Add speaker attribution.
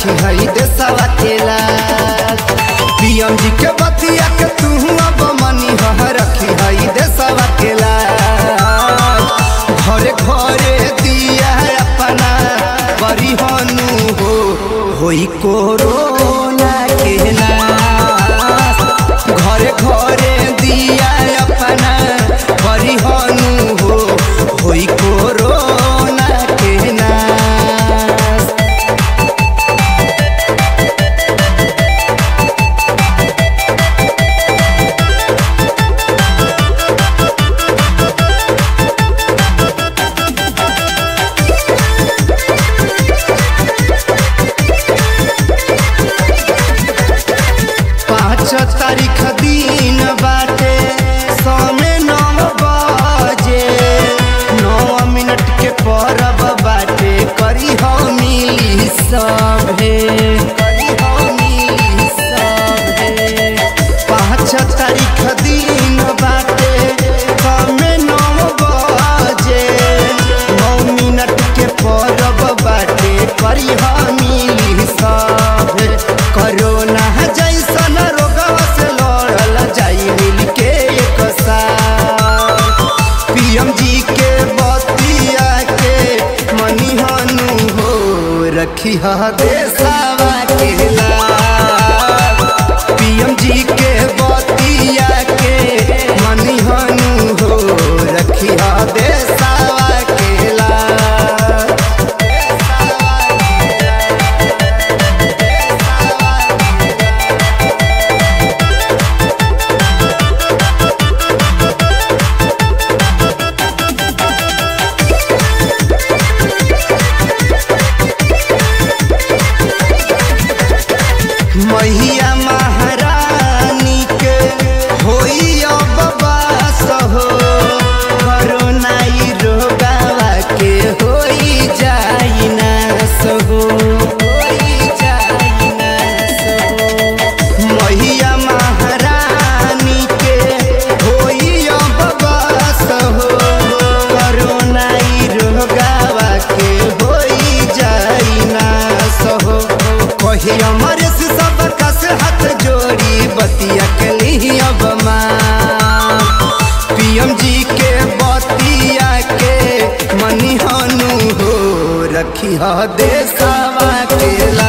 Speaker 1: रखी है देशवा के लाल पीएम जी के बतिया के तू अब मनी ह रखी है देशवा के लाल घरे घरे दिया है अपना बड़ी हनु हो होई कोरोना के नाश घरे घरे दिया है अपना बड़ी हनु हो होई कोरोना के नाश पाँच तारीख दिन बाटे समय नौ बजे नौ मिनट के परब बाटे करी हो मिली सभे करी हो मिली सभे पाँच तारीख दिन बाटे समय नौ बजे नौ मिनट के परब बाटे करी हो मिली सभे कोरोना जैसन रोगवा से लड़ल जाई मिल के एक साथ पीएम जी के बतिया के मनी हनु हो रखी ह देशवा के लाल पीएम जी के बतिया के मनी हनु हो रखी ह देशवा के लाल मैया महारानी के होई अब बास हो कोरोना ई रोगावा के होई जाई नास हो होई जाई नास हो मैया महारानी के होई अब बास हो कोरोना ई रोगावा के होई जाई नास हो कही अमर से सब कस हाथ जोड़ी बतिया के ली अब माँ पीएम जी के बतिया के मनी हनु हो रखी ह देशवा के ला